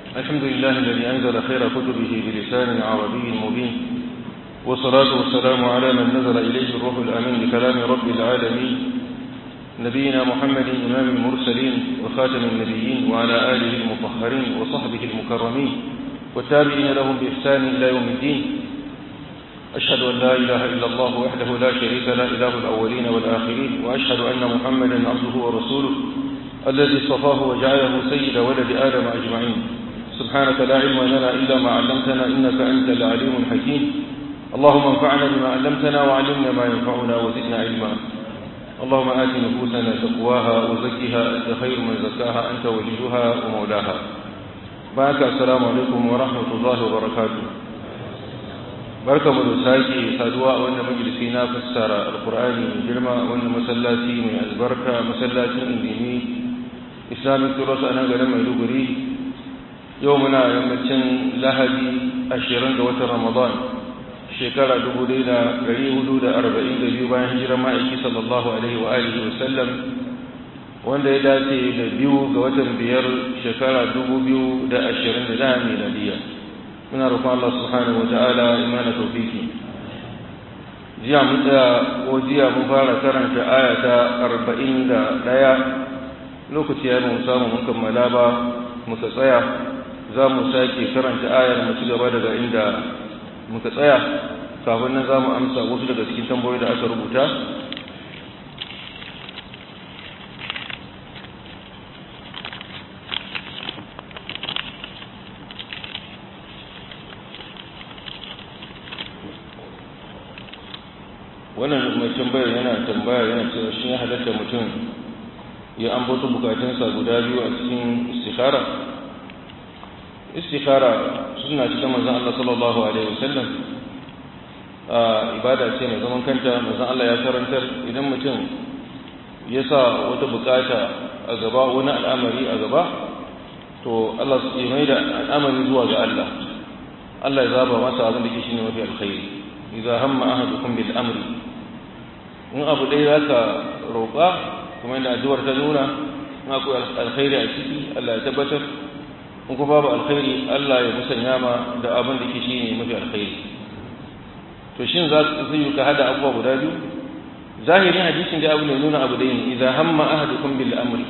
الحمد لله الذي أنزل خير كتبه بلسان عربي مبين والصلاة والسلام على من نزل إليه الروح الأمين بكلام رب العالمين نبينا محمد إمام المرسلين وخاتم النبيين وعلى آله المطهرين وصحبه المكرمين والتابعين لهم بإحسان إلى يوم الدين أشهد أن لا إله إلا الله وحده لا شريك له إله الأولين والآخرين وأشهد أن محمدا عبده ورسوله الذي اصطفاه وجعله سيد ولد آدم أجمعين سبحانك لا علم لنا إلا ما علمتنا إنك أنت العليم الحكيم اللهم انفعنا بما علمتنا وعلمنا ما ينفعنا وزدنا علما اللهم آت نفوسنا تقواها وزكها أنت خير من زكاها أنت وليها ومولاها بارك السلام عليكم ورحمة الله وبركاته barka mu da sake saduwa a wannan majalisi na fassara alkur'ani mai girma a wannan masallaci mai albarka masallacin indimi islamic turos a nan garin maiduguri yau muna yammacin lahadi ashirin ga watan ramadan shekara dubu ɗaya da ɗari hudu da arba'in da biyu bayan hijirar ma'aiki sallallahu alaihi wa alihi wa sallam wanda ya dace da biyu ga watan biyar shekara dubu biyu da ashirin da ɗaya miladiyya muna roƙon Allah subhanahu wa ta'ala imana tawfiki jiya mun da ko jiya mun fara karanta aya ta 41 lokaci ya mun samu mun kammala ba muka tsaya za mu sake karanta ayar mu ci gaba daga inda muka tsaya kafin nan za mu amsa wasu daga cikin tambayoyi da aka rubuta wannan mai tambayar yana tambaya yana cewa shi ya halatta mutum ya ambato bukatunsa guda biyu a cikin istikhara istikhara suna cikin manzon Allah sallallahu alaihi wasallam a ibada ce mai zaman kanta manzon Allah ya karantar idan mutum ya sa wata bukata a gaba wani al'amari a gaba to Allah ya mai da al'amari zuwa ga Allah Allah ya zaba masa abin da ke shine mafi alkhairi idza hamma ahadukum bil amri in abu dai zaka roƙa kuma inda addu'ar ta nuna in akwai alkhairi a ciki Allah ya tabbatar in kuma babu alkhairi Allah ya musanya ma da abin da ke shine mafi alkhairi to shin za zai yi ka hada abubuwa guda biyu zahirin hadisin da abu ne nuna abu dai ne idza hamma ahadukum bil amri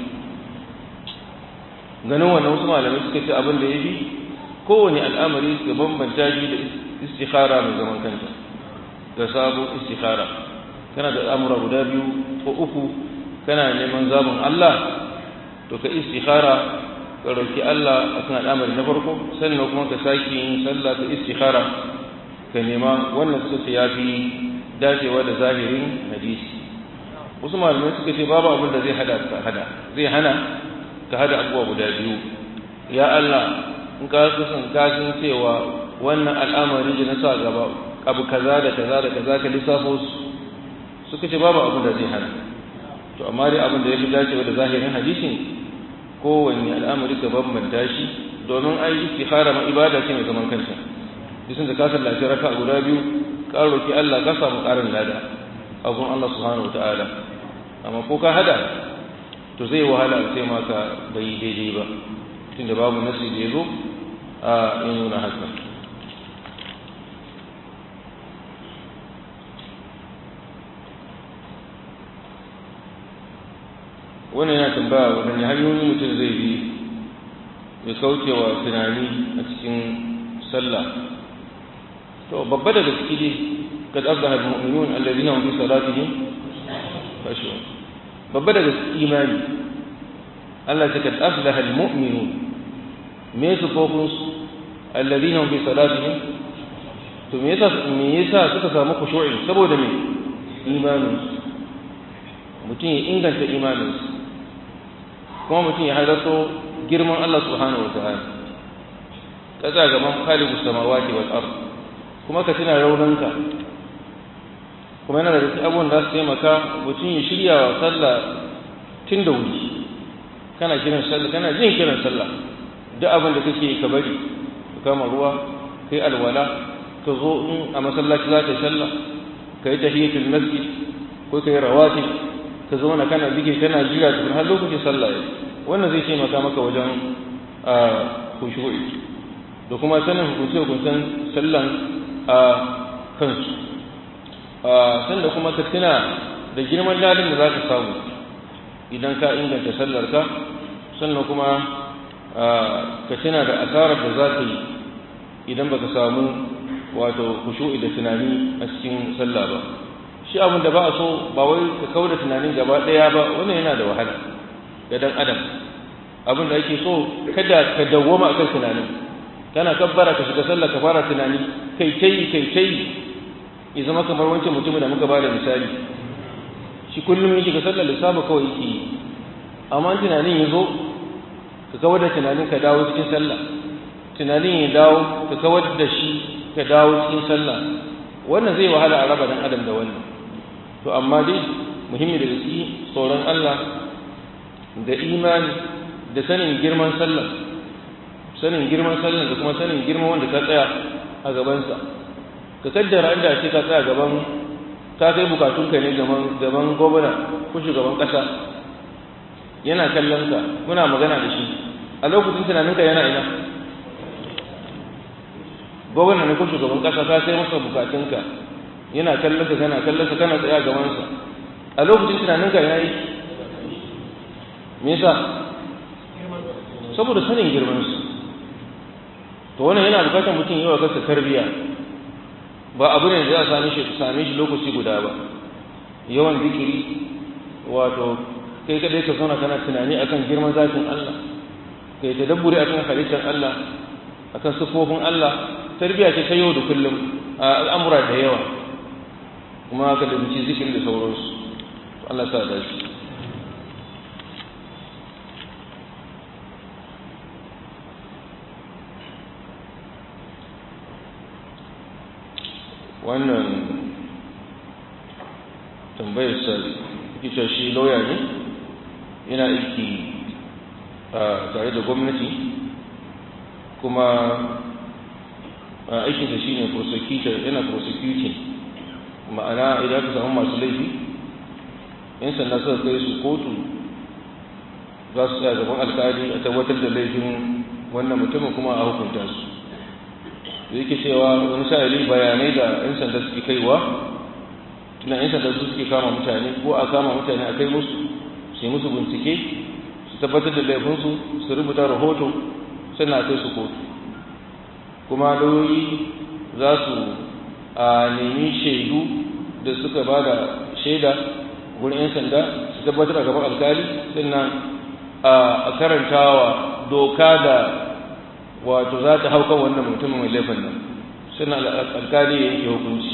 ganin wannan wasu malamai suka ce abin da ya bi kowane al'amari ga bambanta shi da istikhara mai zaman kanta ga sabo istikhara kana da al'amura guda biyu ko uku kana neman zaɓin Allah to ka istikhara ka roki Allah akan al'amari na farko sannan kuma ka sake yin sallah ta istikhara ka nema wannan suka ce yafi dacewa da zahirin hadisi wasu malamai suka ce babu abin da zai hada ka hada zai hana ka hada abubuwa guda biyu ya Allah in ka kusan kashin cewa wannan al'amari da na sa gaba abu kaza da kaza da kaza ka lissafo su suka ce babu abin da zai hana to amma dai abin da ya fi dacewa da zahirin hadisin kowanne al'amari ka bambanta shi domin ai istikhara ma ibada ce mai zaman kanta bisan da ka sallaci raka guda biyu ka roki Allah ka samu karin lada abun Allah subhanahu wataala amma ko ka hada to zai wahala sai ma ka bai daidai ba tunda babu nasi da yazo a yin nuna haka wannan yana tambaya waɗanne hanyoyi mutum zai bi ya kauce wa tunani a cikin sallah to babba daga ciki dai kad aflaha almu'minun alladhina hum fi salatihim khashu'un babba daga imani Allah ya kad aflaha almu'minun me su fokun su alladhina hum fi salatihim to me yasa me yasa suka samu khushu'i saboda me imanin mutum ya inganta imaninsu kuma mutum ya halarto girman Allah subhanahu wata'ala ka tsaya gaban khaliqu samawati wal ard kuma ka tuna raunanka kuma yana da cikin abubuwan da su taimaka mutum ya shirya wa sallah tun da wuri kana kiran sallah kana jin kiran sallah duk abin da kake ka bari ka kama ruwa kai alwala ka zo in a masallaci za ka yi sallah ka yi tahiyatul masjid ko ka yi rawatib ka zauna kana bige kana jira tukun har lokacin sallah ya wannan zai taimaka maka wajen kushu'i da kuma sanin hukunce-hukuncen sallan a kansu sanda kuma ka tuna da girman ladin da za ka samu idan ka inganta sallarka sannan kuma ka tuna da asarar da za ka yi idan baka samu wato kushu'i da tunani a cikin sallah ba shi abin da ba a so ba wai ka kawo da tunanin gaba ɗaya ba wannan yana da wahala ga dan adam abin da ake so kada ka dawwama akan tunanin kana kabbara ka shiga sallah ka fara tunani kai tai kai tai ya zama kamar wancan mutumin da muka ba da misali shi kullum ya shiga sallar lissafi kawai yake yi amma tunanin ya zo ka kawar da tunanin ka dawo cikin sallah tunanin ya dawo ka kawar da shi ka dawo cikin sallah wannan zai wahala a raba dan adam da wannan to amma dai muhimmi da gaske tsoron Allah da imani da sanin girman sallah sanin girman sallah da kuma sanin girman wanda ka tsaya a gabansa ka kaddara inda ce ka tsaya gaban ka kai bukatunka ne gaban gwamna ko shugaban kasa yana kallon ka muna magana da shi a lokacin tunaninka yana ina gwamna ne ko shugaban kasa ka sai masa bukatunka yana kallon ka kana kallon ka kana tsaya gaban sa a lokacin tunaninka yayi me yasa saboda sanin girman su to wannan yana bukatar mutum yi wa kansa tarbiya ba abu ne da za a same shi same shi lokaci guda ba yawan zikiri wato kai kadai ka zauna kana tunani akan girman zafin Allah kai tadabburi akan halittar Allah akan sifofin Allah tarbiya ce ta yau da kullum a al'amura da yawa kuma ka da muci zikiri da sauransu Allah sa da shi wannan tambayar sa ita shi lauya ne yana aiki tare da gwamnati kuma aikinsa shi ne prosecutor yana prosecuting ma'ana idan ka samu masu laifi yan sanda suka kai su kotu za su tsaya gaban alkali a tabbatar da laifin wannan mutumin kuma a hukunta su da yake cewa wani sa'ili bayanai da 'yan sanda suke kaiwa tuna 'yan sanda su suke kama mutane ko a kama mutane a kai musu su yi musu bincike su tabbatar da laifinsu su rubuta rahoto sannan a kai su kotu kuma lauyoyi za su a nemi shaidu da suka ba da shaida wurin 'yan sanda su tabbatar a gaban alkali sannan a karantawa doka da wato za ta hau kan wannan mutumin mai laifin nan sannan alkali ya yanke hukunci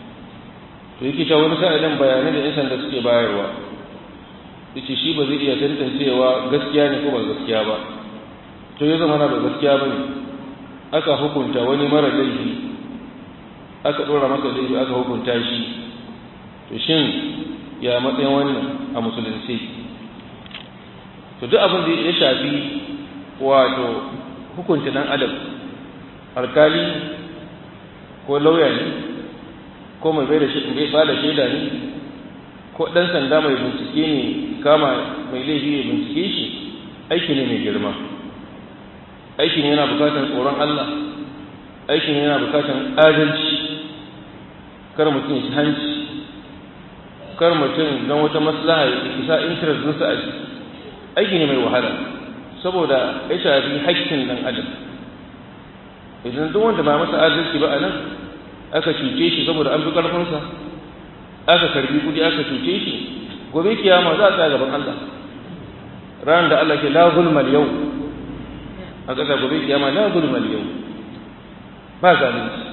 to yake cewa wani sa'ilin bayanai da 'yan sanda suke bayarwa yace shi ba zai iya tantancewa gaskiya ne ko ba gaskiya ba to ya zama na ba gaskiya ba ne aka hukunta wani mara laifi aka ɗora masa laifi aka hukunta shi to shin ya matsayin wannan a musulunci to duk abin da ya shafi wato hukunta dan adam alkali ko lauya ne ko mai bai da shaida ne ko ɗan sanda mai bincike ne kama mai laifi ya bincike shi aiki ne mai girma aikin yana bukatar tsoron Allah aikin yana bukatar adalci kar mutum ya ci hanci kar mutum don wata maslaha ya isa interest ɗinsa a ciki aiki ne mai wahala saboda ya shafi haƙƙin ɗan adam idan duk wanda ba masa adalci ba a nan aka cuce shi saboda an fi ƙarfinsa aka karbi kuɗi aka cuce shi gobe kiyama za a tsaya gaban Allah ran da Allah ke la zulmal yau a ƙasa gobe kiyama la zulmal yau ba zalunci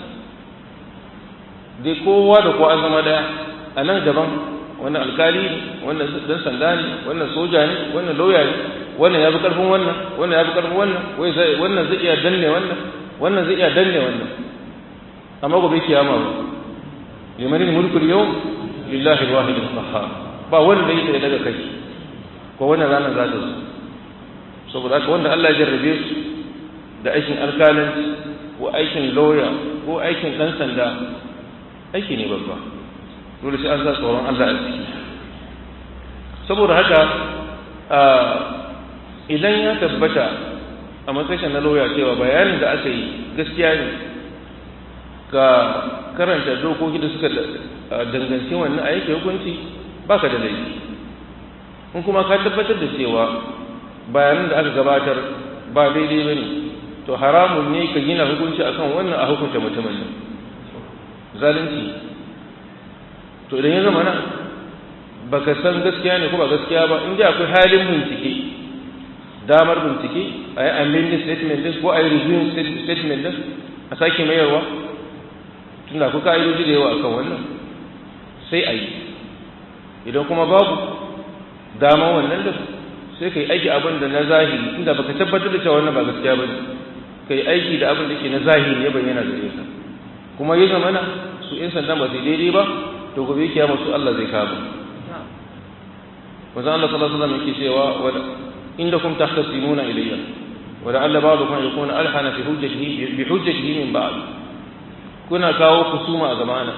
dai kowa da kowa an zama daya a nan gaban wannan alkali wannan dan sanda ne wannan soja ne wannan lauya ne wannan ya fi karfin wannan wannan ya fi karfin wannan wannan zai iya danne wannan wannan zai iya danne wannan amma gobe kiyama ba liman mulkul yawm lillahi alwahid alqahhar ba wanda yake daga kai ko wannan ranar za ta zo saboda haka wanda Allah ya jarrabe su da aikin alkalanci ko aikin lawyer ko aikin dan sanda aiki ne babba dole sai an sa tsoron Allah a ciki saboda haka idan ya tabbata a matsayin na lauya cewa bayanin da aka yi gaskiya ne ka karanta dokoki da suka danganci wannan a yake hukunci baka da laifi in kuma ka tabbatar da cewa bayanan da aka gabatar ba daidai ba ne to haramun ne ka gina hukunci akan wannan a hukunta mutumin nan zalunci to idan ya zama nan baka san gaskiya ne ko ba gaskiya ba inda akwai halin bincike damar bincike a yi amending statement din ko a yi reviewing statement din a sake mayarwa tunda akwai ka'idoji da yawa akan wannan sai a yi idan kuma babu dama wannan da sai ka yi aiki abin da na zahiri inda baka tabbatar da cewa wannan ba gaskiya ba ka yi aiki da abin da ke na zahiri ya bayyana gare ka kuma ya zama na su in sandan ba su daidai ba to gobe kiyama su Allah zai kama wanzan Allah sallallahu alaihi wasallam yake cewa wa indakum tahtasimuna ilayya wa la'alla ba'dukum yakuna alhana fi hujjatihi bi hujjatihi min ba'd kuna kawo kusuma a zamana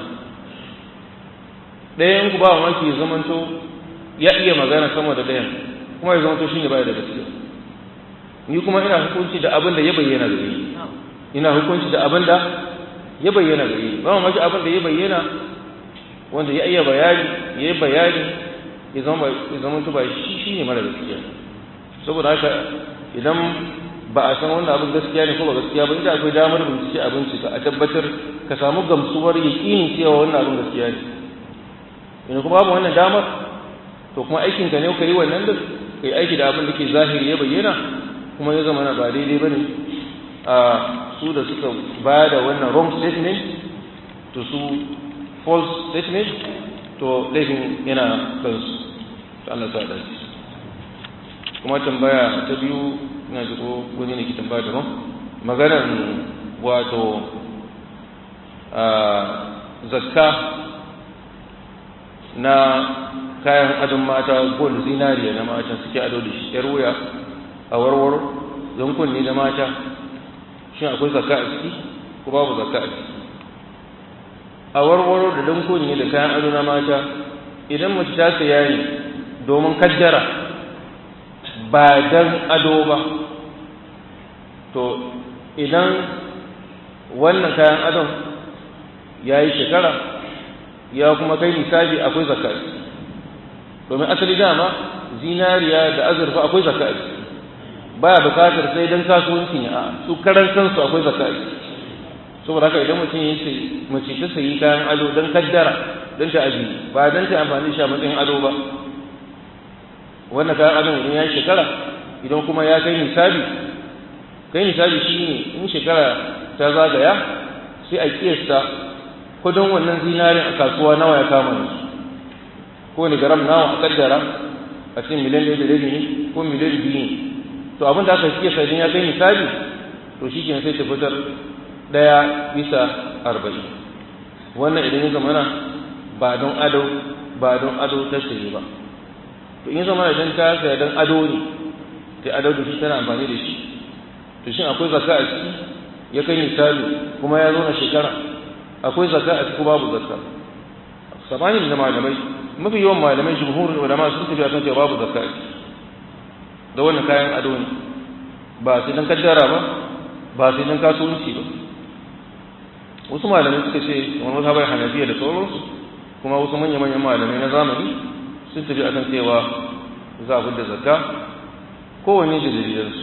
ɗayan ku ba mamaki ya zamanto ya iya magana sama da ɗayan kuma ya zamanto shine baya da gaskiya ni kuma ina hukunci da abin da ya bayyana gare ni ina hukunci da abin da ya bayyana gare ni ba mamaki abin da ya bayyana wanda ya iya bayani ya yi bayani ya zama ba shi shi ne mara gaskiya saboda haka idan ba a san wannan abin gaskiya ne ko ba gaskiya ba inda akwai damar bincike a bincika a tabbatar ka samu gamsuwar yaƙinin cewa wannan abin gaskiya ne ina kuma babu wannan damar to kuma aikin ka ne ka yi wannan da ka yi aiki da abin da ke zahiri ya bayyana kuma ya zama na ba daidai ba ne a su da suka ba da wannan wrong statement to su false statement to laifin yana kansu ta Allah sa dace kuma tambaya ta biyu ina ji ko wani ne ki tambaya daban maganar wato zakka na kayan adon mata gold zinariya na mata suke ado da shi yar wuya a warwaro don kunni da mata shin akwai zakka a ciki ko babu zakka a ciki a warwaro da don kunni da kayan ado na mata idan mace ta saya ne domin kaddara ba dan ado ba to idan wannan kayan adon ya yi shekara ya kuma kai nisabi akwai zakka domin asali dama zinariya da azurfa akwai zakka baya bukatar sai dan kasuwanci ne a su karan kansu akwai zakka saboda haka idan mutum ya ce mace ta sayi kayan ado don kaddara don ta aji ba don ta amfani shi a matsayin ado ba wannan kayan adon idan ya shekara idan kuma ya kai nisabi kai nisabi shi ne in shekara ta zagaya sai a kiyasta kudin wannan zinarin a kasuwa nawa ya kama ne ko ni garam nawa a kaddara a cikin miliyan ɗaya da rabi ne ko miliyan biyu ne to abin da aka kiyasta idan ya kai nisabi to shi ke sai ta fitar ɗaya bisa arba'in wannan idan ya zamana ba don ado ba don ado ta sayi ba to in zama idan ta saya don ado ne ta ado da shi tana amfani da shi to shin akwai zakka a ciki ya kai misali kuma ya zo na shekara akwai zakka a ciki babu zakka sabanin da malamai mafi yawan malamai jumhurin ulama sun tafi akan cewa babu zakka a ciki da wannan kayan ado ne ba sai dan kaddara ba ba sai dan kasuwanci ba wasu malamai suka ce wani wasu haɓar hanafiya da sauransu kuma wasu manya-manyan malamai na zamani sun tafi akan cewa za a da zakka kowanne da dalilansu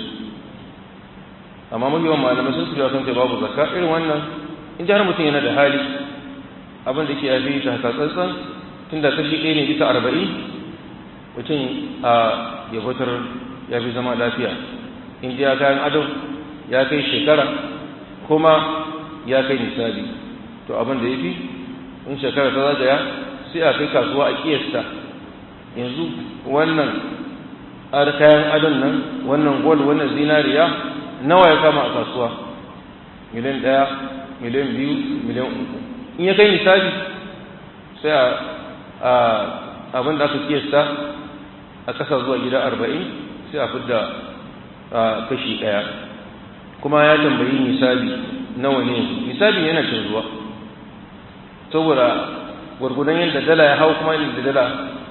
amma mafi yawan malamai sun tafi akan cewa babu zakka irin wannan in ji har mutum yana da hali abin da ke yafi ta haka tsantsan tun da kashi ɗaya ne bisa arba'in mutum a ya fitar ya fi zama lafiya in ji ya kayan adam ya kai shekara kuma ya kai misali to abin da ya fi in shekara ta zagaya sai a kai kasuwa a kiyasta yanzu wannan ar kayan adon nan wannan gol wannan zinariya nawa ya kama a kasuwa miliyan ɗaya miliyan biyu miliyan uku in ya kai misali sai a abin da aka kiyasta a ƙasa zuwa gida arba'in sai a fidda kashi ɗaya kuma ya tambayi misali nawa ne misali yana canzuwa saboda gwargudan yadda dala ya hau kuma yadda dala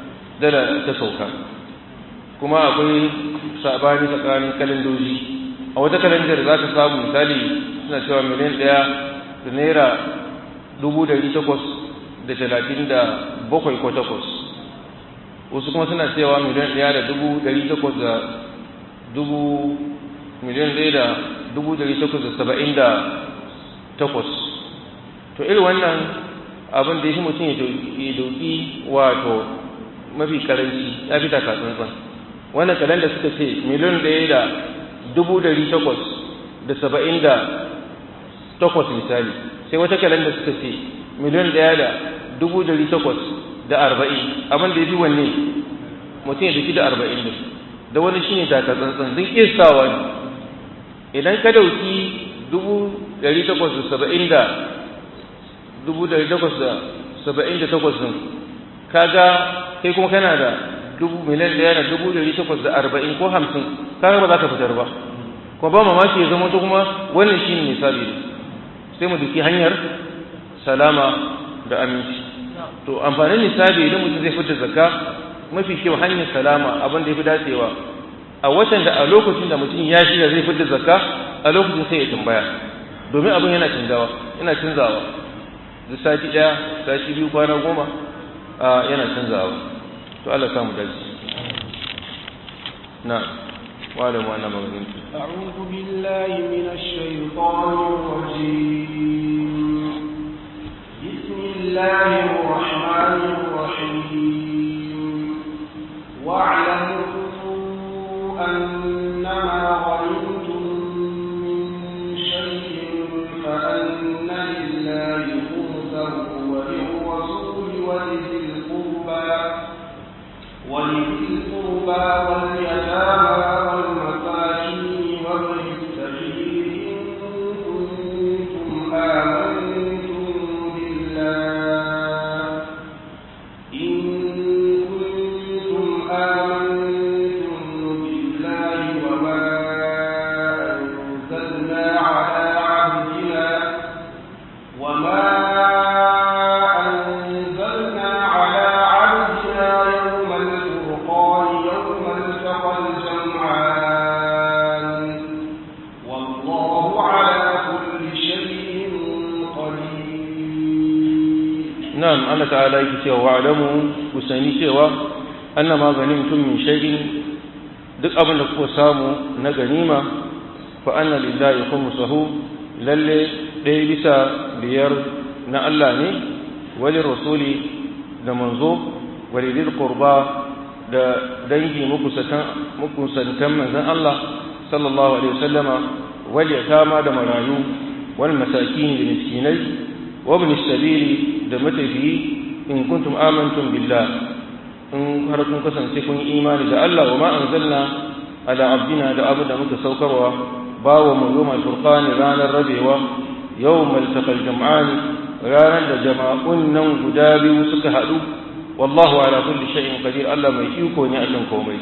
dala ta sauka kuma akwai sabani tsakanin kalendoji a wata kalandar za ka samu misali suna cewa miliyan ɗaya da naira dubu ɗari takwas da talatin da bakwai ko takwas wasu kuma suna cewa miliyan ɗaya da dubu ɗari takwas da dubu miliyan ɗaya da dubu ɗari takwas da saba'in da takwas to irin wannan abin da ya fi mutum ya dauki wato mafi karanci ya fi takatsantsan wannan kalan da suka ce miliyan ɗaya da dubu ɗari takwas da saba'in da takwas misali sai wata kalan da suka ce miliyan ɗaya da dubu ɗari takwas da arba'in abin da ya fi wanne mutum ya dauki da arba'in da da wani shine takatsantsan zai iya sawa ne idan ka dauki dubu ɗari takwas da saba'in da dubu ɗari takwas da saba'in da takwas ɗin kaga kai kuma kana da dubu miliyan ɗaya da dubu ɗari takwas da arba'in ko hamsin kaga ba za ka fitar ba kuma ba mamaki ya zama ta kuma wannan shi ne misali ne sai mu duki hanyar salama da aminci to amfanin nisabi idan mutum zai fitar zakka mafi kyau hanyar salama abin da ya fi dacewa a watan da a lokacin da mutum ya shirya zai fitar zakka a lokacin sai ya tambaya domin abin yana canzawa yana canzawa da sati ɗaya sati biyu kwana goma yana canzawa to Allah samu dace na wa'ala mu anna maganin أعوذ بالله من الشيطان الرجيم بسم الله الرحمن الرحيم واعلموا أنما غنمتم من شيء فأن لله خمسه وللرسول ولذي القربى ولذي القربى واليتامى والمساكين وابن السبيل إن كنتم آمنتم بالله إن كنتم آمنتم بالله وما أنزلنا على عبدنا وما أنزلنا على عبدنا يوم الفرقان يوم التقى الجمعان والله على كل شيء قدير na'am Allah ta'ala yake cewa wa'lamu ku sani cewa annama ganimtum min shay'in duk abin da kuka samu na ganima fa anna lillahi khumsuhu lalle ɗaya bisa biyar na Allah ne wali rasuli da manzo wali lil qurba da dangi mukusantan manzon Allah sallallahu alaihi wasallama wal yatama da marayu wal masakin da miskinai wa ibn sabili da matafiyi in kuntum amantum billah in har kun kasance kun imani da Allah wa ma anzalna ala abdina da abu da muka saukarwa bawa mu yawmal furqani ranar rabewa yawmal taqal jam'ani ranar da jama'un nan guda biyu suka haɗu wallahu ala kulli shay'in qadir Allah mai iko ne akan komai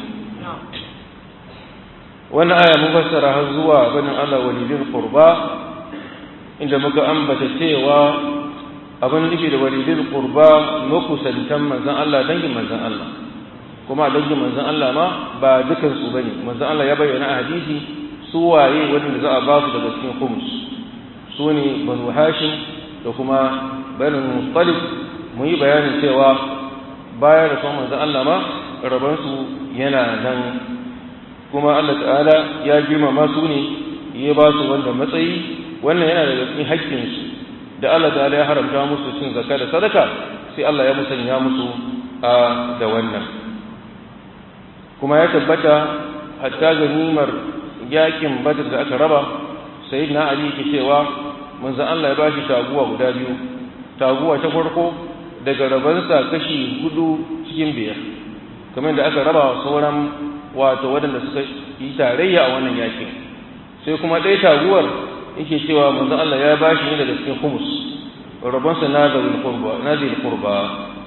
wannan aya mun fassara har zuwa banin Allah walidin qurba inda muka ambata cewa abin nufi da walidin qurba makusantan manzon Allah dangin manzon Allah kuma dangin manzon Allah ma ba dukan su bane manzon Allah ya bayyana a hadisi su waye wanda za a ba su daga cikin khums su ne banu hashim da kuma banu muttalib mun yi bayanin cewa bayan da manzon Allah ma rabansu yana nan kuma Allah ta'ala ya girmama su ne ya ba su wanda matsayi wannan yana daga cikin haƙƙinsu da Allah ta'ala ya haramta musu cin zakka da sadaka sai Allah ya musanya musu a da wannan kuma ya tabbata hatta ganimar yakin badr da aka raba sayyidina ali ke cewa manzon Allah ya bashi taguwa guda biyu taguwa ta farko daga rabansa kashi hudu cikin biyar kamar da aka raba sauran wato waɗanda suka yi tarayya a wannan yakin sai kuma ɗaya taguwar yake cewa manzon Allah ya bashi ne daga cikin humus rabonsa na zil qurba na zil qurba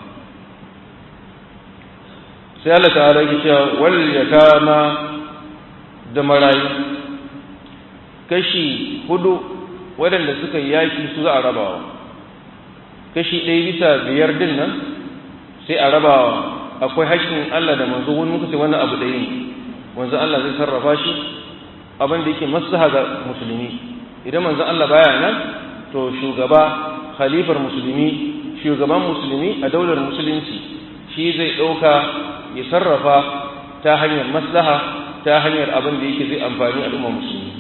sai Allah ta'ala yake cewa wal yatama da marayu kashi hudu waɗanda suka yaki su za a rabawa kashi ɗaya bisa biyar din nan sai a rabawa akwai haƙƙin Allah da manzo wani muka ce wannan abu ɗaya ne manzo Allah zai sarrafa shi abin da yake maslaha ga musulmi idan manzon Allah baya nan to shugaba khalifar musulmi shugaban musulmi a daular musulunci shi zai ɗauka ya sarrafa ta hanyar maslaha ta hanyar abin da yake zai amfani al'umma musulmi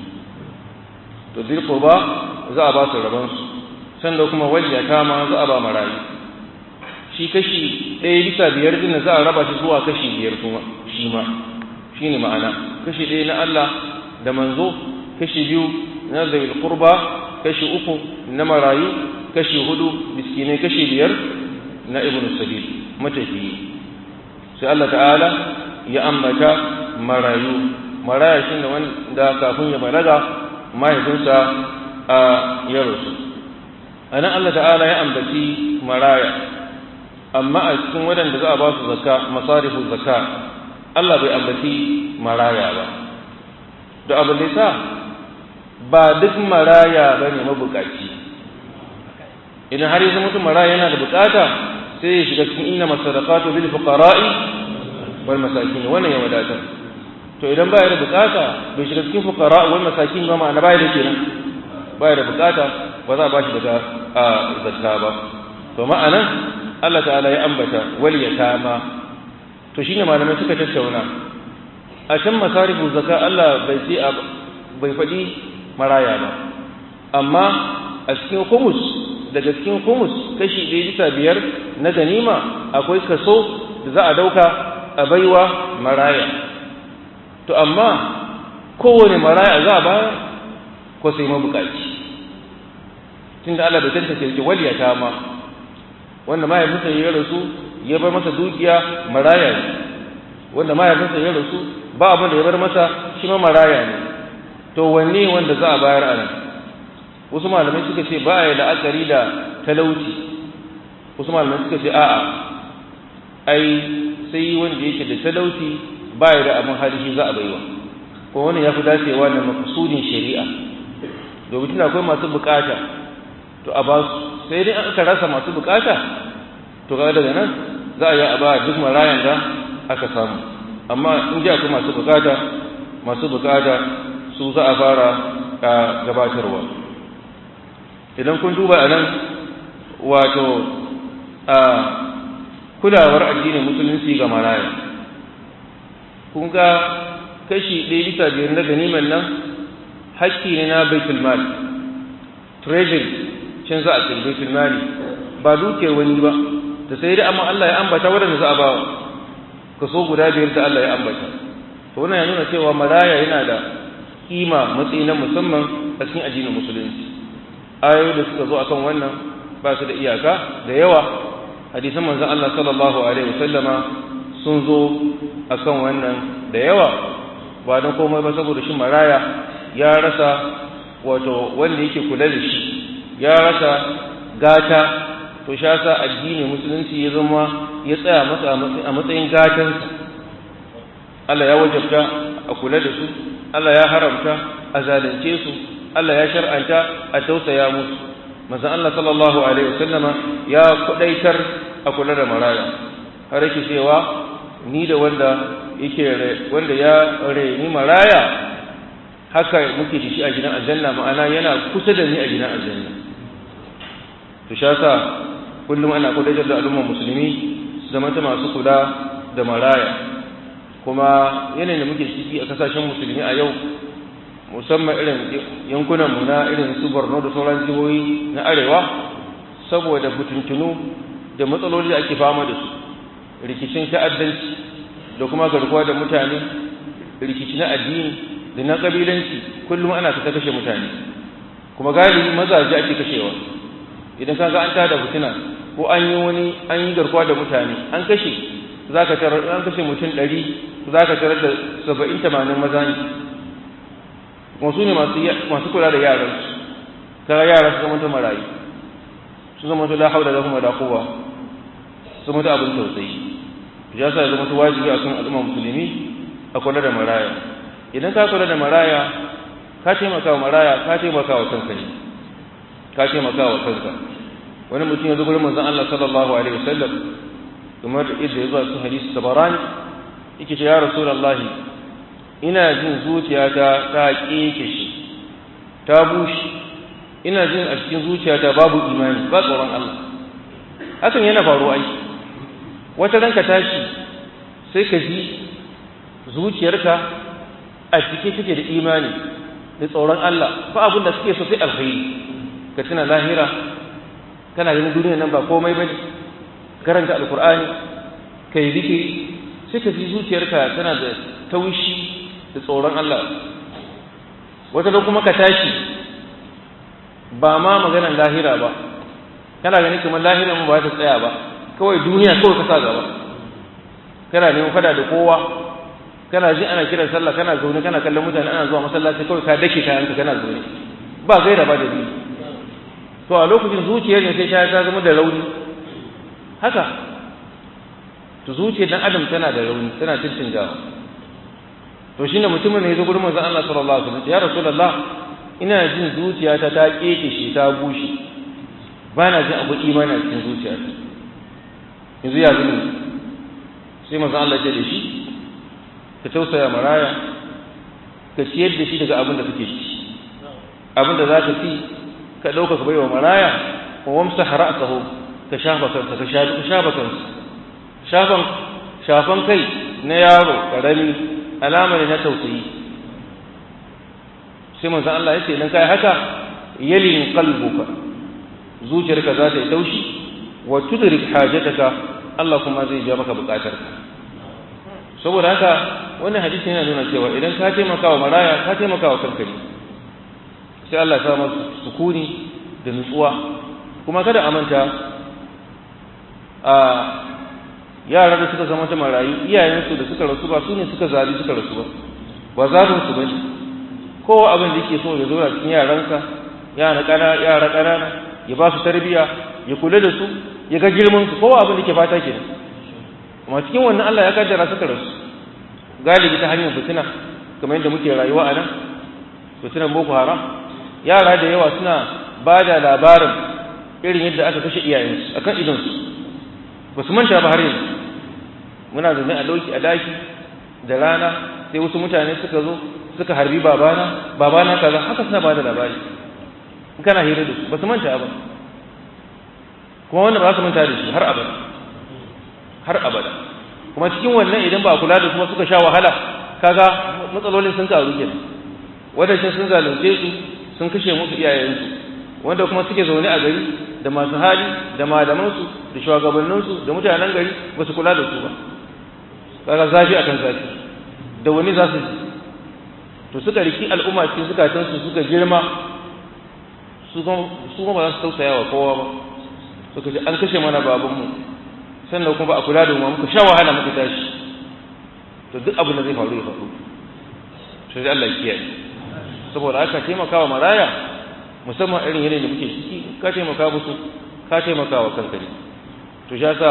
to zai ba za a ba su rabansu sanda kuma waliyata ma za a ba marayu shi kashi ɗaya bisa biyar din za a raba shi zuwa kashi biyar kuma shi ma shi ne ma'ana kashi ɗaya na Allah da manzo kashi biyu na zawil qurba kashi uku na marayu kashi hudu miskinai kashi biyar na ibn sabil matafiyi sai Allah ta'ala ya ambata marayu maraya shi ne wanda kafin ya balaga mahaifinsa a ya rasu a nan Allah ta'ala ya ambaci maraya amma a cikin waɗanda za a ba su zakka masarifu zakka Allah bai ambaci maraya ba da abin da sa ba duk maraya ba ne mabukaci idan har yanzu mutum maraya yana da bukata sai ya shiga cikin inna masadaqatu bil fuqara'i wal masakin wannan ya wadatar to idan baya da bukata bai shiga cikin fuqara wal masakin ba ma'ana baya da kenan baya da bukata ba za a bashi daga zakka ba to ma'anan Allah ta'ala ya ambata wal yatama to shine malamai suka tattauna a can masarifu zakka Allah bai ce bai faɗi maraya ba amma a cikin humus daga cikin humus kashi ɗaya bisa biyar na ganima akwai kaso da za a dauka a baiwa maraya to amma kowane maraya za a bayar ko sai mabukaci tunda Allah bai tantance shi waliyata ma wanda mahaifinsa ya rasu ya bar masa dukiya maraya ne wanda mahaifinsa ya rasu ba abin da ya bar masa shi ma maraya ne to wanne wanda za a bayar a nan wasu malamai suka ce ba ya la'akari da talauci wasu malamai suka ce a'a ai sai wanda yake da talauci ba ya da abin hali shi za a baiwa ko wani ya fi dacewa da makasudin shari'a domin tana akwai masu bukata to a ba su sai dai aka rasa masu bukata to ga daga nan za a yi a ba duk marayan da aka samu amma in ji akwai masu bukata masu bukata su za a fara gabatarwa idan kun duba a nan wato a kulawar addinin musulunci ga maraya kun ga kashi ɗaya bisa biyar na ganiman nan hakki ne na baitul mal treasury cin za a cikin baitul mali ba dukiyar wani ba da sai dai amma Allah ya ambata waɗanda za a ba kaso guda biyar da Allah ya ambata to wannan ya nuna cewa maraya yana da kima matsayi na musamman a cikin addinin musulunci ayoyi da suka zo akan wannan ba su da iyaka da yawa hadisan manzon Allah sallallahu alaihi wasallama sun zo akan wannan da yawa ba don komai ba saboda shi maraya ya rasa wato wanda yake kula da shi ya rasa gata to sha sa addini musulunci ya zama ya tsaya masa a matsayin gatansa Allah ya wajabta a kula da su Allah ya haramta a zalunce su Allah ya shar'anta a tausaya musu manzon Allah sallallahu alaihi wasallama ya kudaitar a kula da maraya har yake cewa ni da wanda yake wanda ya reni maraya haka muke da shi a gidan aljanna ma'ana yana kusa da ni a gidan aljanna to sha sa kullum ana kudaitar da al'ummar musulmi su zama ta masu kula da maraya kuma yanayin da muke ciki a kasashen musulmi a yau musamman irin yankunan mu na irin su Borno da sauran jihohi na arewa saboda fitintunu da matsaloli da ake fama da su rikicin ta'addanci da kuma garkuwa da mutane rikici na addini da na kabilanci kullum ana ta kashe mutane kuma galibi mazaje ake kashewa idan ka ga an tada fitina ko an yi wani an yi garkuwa da mutane an kashe za ka tarar an kashe mutum ɗari za ka tarar da saba'in tamanin maza ne wasu ne masu kula da yaran su kaga yara su zama ta marayu su zama ta la haula lahum wala quwwa su zama ta abin tausayi ya sa ya zama ta wajibi akan al'umma musulmi a kula da maraya idan ka kula da maraya ka taimaka wa maraya ka taimaka wa kanka ne ka taimaka wa kanka wani mutum ya zo gurin manzon Allah sallallahu alaihi wasallam kamar yadda ya zo a cikin hadisi tabarani yake ce ya rasulullahi ina jin zuciyata ta kekeshe ta bushe ina jin a cikin zuciyata babu imani ba tsoron Allah hakan yana faruwa ai wata ranka tashi sai ka ji zuciyarka a cike take da imani da tsoron Allah ba abin da suke so sai alkhairi ka tuna lahira kana ganin duniya nan ba komai bane karanta alkur'ani kai zikiri sai ka ji zuciyarka tana da taushi da tsoron Allah wata da kuma ka tashi ba ma maganar lahira ba kana ganin kamar lahira mu ba ta tsaya ba kawai duniya kawai ka sa gaba kana neman fada da kowa kana ji ana kiran sallah kana zaune kana kallon mutane ana zuwa masallaci kawai ka dake kayanka kana zaune ba gaira ba da biyu to a lokacin zuciyar ne sai ta zama da rauni haka to zuciyar dan adam tana da rauni tana cancanjawa to shine mutumin ne ya zo gurin manzon Allah sallallahu alaihi wasallam ya rasulullah ina jin zuciyata ta keke shi ta bushe ba na jin abu imani a cikin zuciyata yanzu ya zuni sai manzon Allah ya da shi ka tausaya maraya ka ciyar da shi daga abin da kake ci abin da za ka ci ka ɗauka ka baiwa maraya wa wamsa hara'asahu ka shafa kansa ka shafa kansa shafan shafan kai na yaro karami alama ne na tausayi sai manzon Allah ya ce idan kai haka yalin qalbuka zuciyarka za ta yi taushi wa tudrik hajataka Allah kuma zai ja maka bukatarka saboda haka wannan hadisi yana nuna cewa idan ka taimaka wa maraya ka taimaka wa kanka ne sai Allah ya sa masa sukuni da nutsuwa kuma kada a manta a yara da suka zama ta marayu iyayensu da suka rasu ba su ne suka zabi suka rasu ba ba zabin su bane kowa abin da yake so ya zo a cikin yaransa yara kana yara kanana ya ba su tarbiya ya kula da su ya ga girman su kowa abin da yake fata kenan amma cikin wannan Allah ya kaddara suka rasu galibi ta hanyar fitina kamar yadda muke rayuwa a nan fitinan boko haram yara da yawa suna ba da labarin irin yadda aka kashe iyayensu akan idonsu ba su manta ba har yanzu muna zaune a dauki a daki da rana sai wasu mutane suka zo suka harbi babana babana kaza haka suna ba da labari in kana hira da su ba su manta ba kuma wannan ba su manta da shi har abada har abada kuma cikin wannan idan ba kula da kuma suka sha wahala kaga matsalolin sun karu kenan wadannan sun zalunce su sun kashe musu iyayensu wanda kuma suke zaune a gari da masu hali da malamansu da shugabanninsu da mutanen gari ba su kula da su ba kaga zafi akan zafi da wani za su to suka riki al'umma cikin zukatansu suka girma su kuma ba za su tausaya wa kowa ba suka ji an kashe mana babanmu sannan kuma ba a kula da mu muka sha wahala muka tashi to duk abin da zai faru ya faru to sai Allah ya kiyaye saboda haka taimakawa maraya musamman irin yanayin da muke ciki ka taimaka musu ka taimaka wa kanka ne to sha sa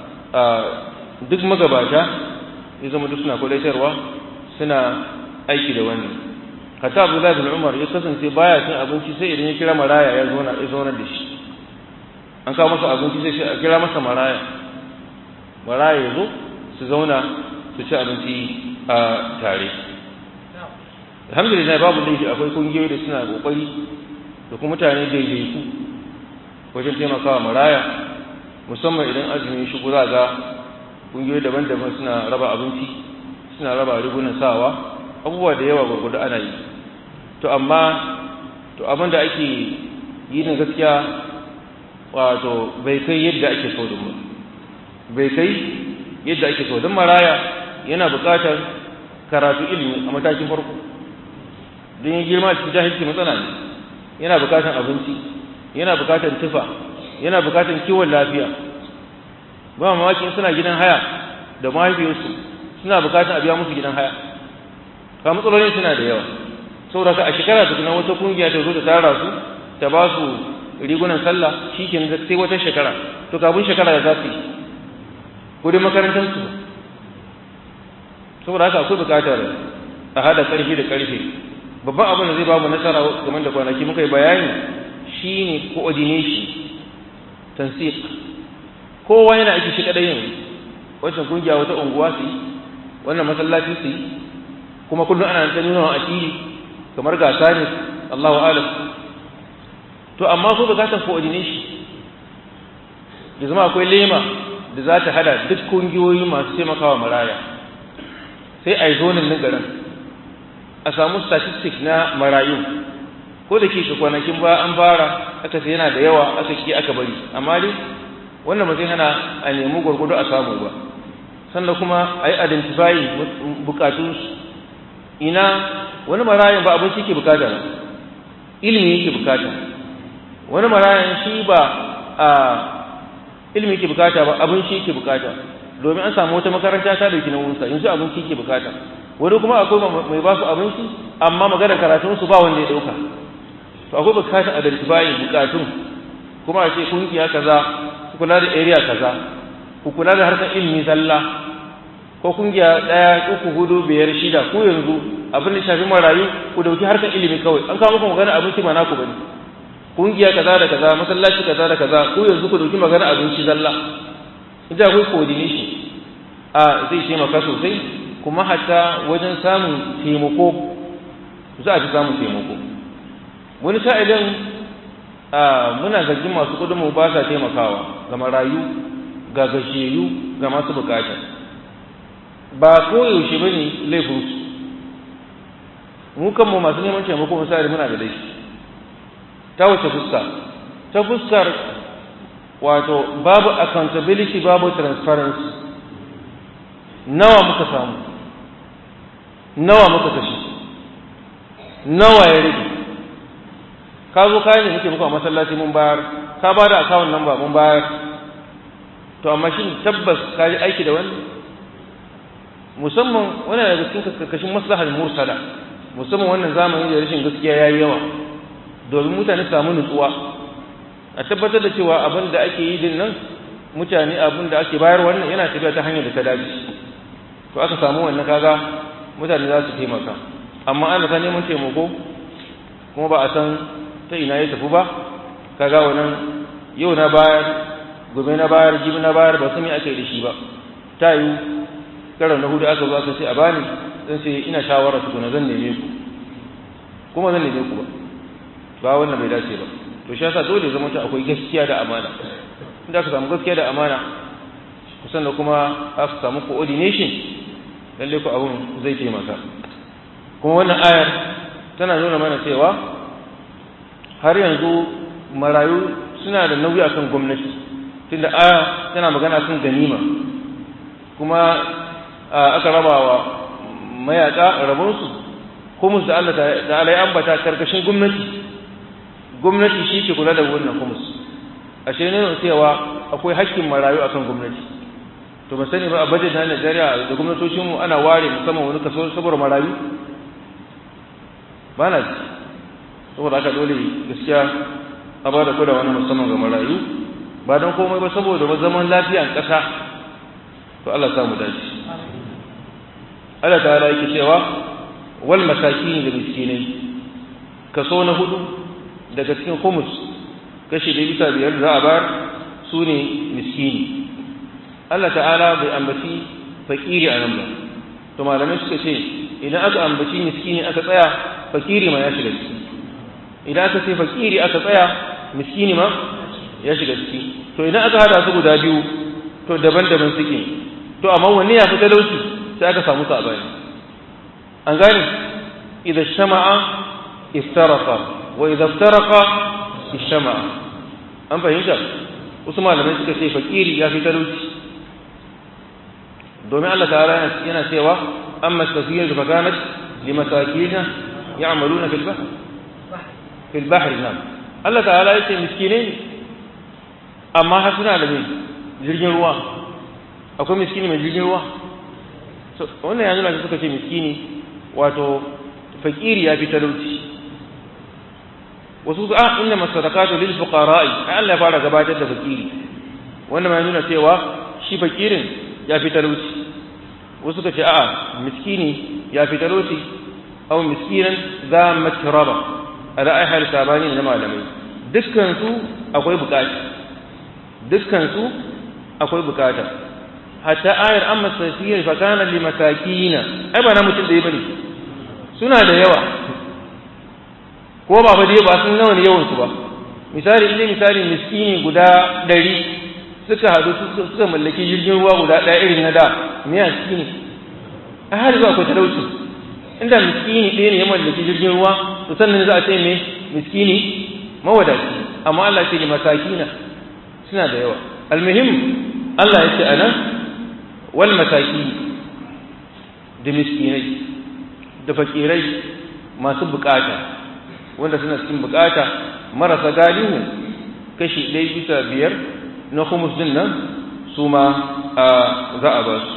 duk magabata ya zama duk suna kwadaitarwa suna aiki da wannan hatta abdullahi bin umar ya kasance baya cin abinci sai idan ya kira maraya ya zauna ya zauna da shi an kawo masa abinci sai a kira masa maraya maraya ya zo su zauna su ci abinci a tare alhamdulillah babu laifi akwai kungiyoyi da suna kokari da kuma mutane daidaiku wajen taimakawa maraya musamman idan azumi shigo za ga kungiyoyi daban-daban suna raba abinci suna raba rigunan sawa abubuwa da yawa gurgudu ana yi to amma to abin da ake yi na gaskiya wato bai kai yadda ake so din ba bai kai yadda ake so don maraya yana buƙatar karatu ilimi a matakin farko don yin girma cikin jahilci matsala ne yana buƙatar abinci yana buƙatar tufa yana buƙatar kiwon lafiya ba mamaki suna gidan haya da mahaifiyarsu suna buƙatar a biya musu gidan haya ka matsalolin suna da yawa saboda ka a shekara tukuna wata kungiya ta zo ta tara su ta ba su rigunan sallah shi ke sai wata shekara to kafin shekara da za su yi kudin makarantarsu saboda haka akwai bukatar a hada karfi da karfe babban abin da zai babu nasara kamar da kwanaki muka yi bayani shine coordination tansiq kowa yana aiki shi kadai yanzu wancan kungiya wata unguwa su yi wannan masallaci su yi kuma kullum ana ta nuna a fili kamar gasa ne Allahu alam to amma ko bukatar coordination ya zama akwai lema da za ta hada duk kungiyoyi masu taimakawa maraya sai a yi zonin na garin a samu statistics na marayu ko da ke kwanakin ba an fara aka sai yana da yawa aka ke aka bari amma dai wannan ba zai hana a nemi gwargwado a samu ba sannan kuma a yi identifying bukatunsu ina wani marayan ba abinci ke bukata ba ilimi yake bukata wani marayan shi ba a ilimi yake bukata ba abinci yake bukata domin an samu wata makaranta ta dauki nauyinsa yanzu abinci yake bukata wani kuma akwai mai ba su abinci amma magana karatunsu ba wanda ya dauka to akwai bukatar identifying bukatun kuma a ce kungiya kaza ku kula da area kaza ku kula da harkar ilimi zalla ko kungiya daya uku hudu biyar shida ku yanzu abin da shafi marayu ku dauki harkar ilimi kawai an kawo muku magana abinci ba naku bane kungiya kaza da kaza masallaci kaza da kaza ku yanzu ku dauki magana abinci zalla idan akwai coordination a zai taimaka sosai kuma hatta wajen samun taimako za a fi samun taimako wani sa'ilin muna zargin masu kudinmu ba sa taimakawa ga marayu ga gajiyayyu ga masu bukata ba koyaushe ba ne laifinsu mu kanmu masu neman taimako misali muna da laifi ta wace fuska ta fuskar wato babu accountability babu transparency nawa muka samu nawa muka kashe nawa ya rage ka zo kayan da muke muku a masallaci mun bayar ka ba da akawun nan ba mun bayar to amma shi tabbas ka yi aiki da wani musamman wani daga cikin karkashin maslahar mursala musamman wannan zamani da rashin gaskiya ya yi yawa domin mutane su samu nutsuwa a tabbatar da cewa abin da ake yi din nan mutane abin da ake bayar wannan yana tafiya ta hanyar da ta dace to aka samu wannan kaga mutane za su taimaka amma ana ta neman taimako kuma ba a san ta ina ya tafi ba kaga wannan yau na bayar gobe na bayar jibi na bayar ba su me ake da shi ba ta yi karan na hudu aka zo aka ce a bani zan ce ina shawara tukuna zan neme ku kuma zan neme ku ba ba wannan bai dace ba to shi yasa dole zama ta akwai gaskiya da amana inda aka samu gaskiya da amana kusan da kuma aka samu coordination lalle ku abun zai taimaka kuma wannan ayar tana nuna mana cewa har yanzu marayu suna da nauyi akan gwamnati tunda aya tana magana kan ganima kuma aka raba wa mayaka rabonsu kumus da Allah ta'ala ya ambata karkashin gwamnati gwamnati shi ke kula da wannan kumus ashe ne cewa akwai hakkin marayu akan gwamnati to ba sani ba a budget na Najeriya da gwamnatocin mu ana ware musamman wani kaso saboda marayu ba na saboda haka dole gaskiya a ba da kula wani musamman ga marayu ba don komai ba saboda zaman lafiyan ƙasa to Allah samu dace Allah ta'ala yake cewa wal masakin da miskinai kaso na hudu daga cikin humus kashi da bisa biyar da za a bar su ne miskini Allah ta'ala bai ambaci fakiri a nan ba to malamai suka ce idan aka ambaci miskini aka tsaya fakiri ma ya shiga ciki idan aka ce fakiri aka tsaya miskini ma ya shiga ciki to idan aka hada su guda biyu to daban-daban suke to amma wanne ya fi talauci sai aka samu sabani an gane idan shama'a iftaraqa wa idan iftaraqa ishama'a an fahimta wasu malamai suka ce fakiri ya fi talauci domin Allah ta'ala yana cewa amma safiyar da fakanat li masakina ya'maluna fil bahr fil bahr nam Allah ta'ala yace miskinai ne amma har suna da mai jirgin ruwa akwai miskini mai jirgin ruwa wannan ya nuna suka ce miskini wato fakiri ya fi talauci wasu a inna masadaqatu lil fuqara'i ai Allah ya fara gabatar da fakiri wannan ya nuna cewa shi fakirin ya fi talauci wasu suka ce a'a miskini ya fi talauci aw miskinan za matraba ala ai hal sabani na malamai dukkan su akwai bukata dukkan su akwai bukata hatta ayar amma safiyar fa kana li masakina ai ba na mutum da bane suna da yawa ko ba ba dai ba sun nawa ne yawansu ba misali inda misali miskini guda ɗari suka haɗu suka mallaki jirgin ruwa guda ɗaya irin na da me miskini a har zuwa akwai talauci inda miskini ɗaya ne ya mallaki jirgin ruwa to sannan za a ce me miskini mawadaci amma Allah ce ne masakina suna da yawa almuhim Allah ya ce anan wal masaki da miskinai da fakirai masu bukata wanda suna cikin bukata marasa galihu kashi ɗaya bisa biyar na humus din nan su ma za a ba su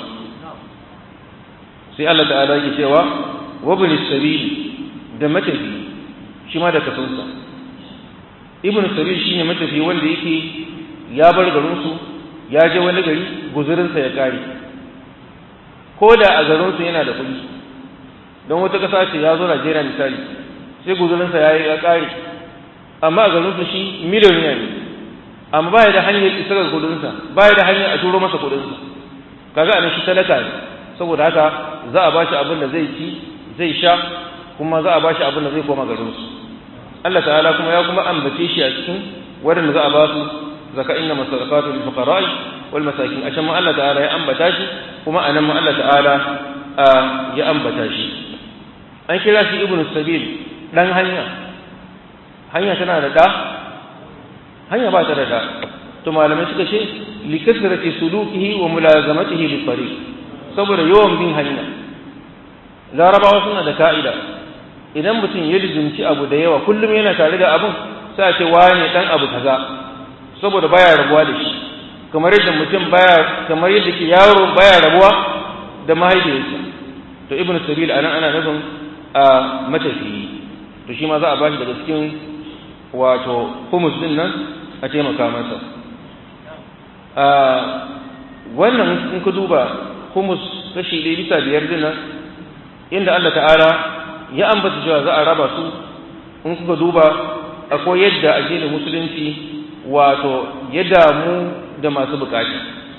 sai Allah ta'ala yake cewa wabin sabili da matafi shi ma da kasansa ibn sabil shine matafi wanda yake ya bar garinsu ya je wani gari guzurinsa ya kare ko da a garinsu yana da kuɗi don wata ƙasa ce ya zo Najeriya misali sai guzurinsa ya yi ya kare amma a garinsu shi miliyoniya ne amma ba ya da hanyar isa ga kuɗinsa ba ya da hanyar a turo masa kuɗinsa kaga anan shi talaka ne saboda haka za a bashi abin da zai ci zai sha kuma za a bashi abin da zai koma garinsu Allah ta'ala kuma ya kuma ambace shi a cikin waɗanda za a ba su zaka inna masadaqatu lil fuqara'i wal masakin ashan ma Allah ta'ala ya ambata shi kuma anan ma Allah ta'ala ya ambata shi an kira shi ibnu sabil dan hanya hanya tana da da hanya ba ta da da to malamai suka ce li kasrati sulukihi wa mulazamatihi lit tariq saboda yawan bin hanya larabawa suna da ka'ida idan mutum ya lizumci abu da yawa kullum yana tare da abun sai a ce wane dan abu kaza saboda baya rabuwa da shi kamar yadda mutum baya kamar yadda ke yaro baya rabuwa da mahaifiyarsa to ibnu sabil anan ana nufin a matafiyi to shi ma za a bashi daga cikin wato humus din nan a taimaka masa a wannan in ka duba humus kashi ɗaya bisa biyar din nan inda Allah ta'ala ya ambata cewa za a raba su in kuka duba akwai yadda addinin musulunci wato ya damu da masu bukata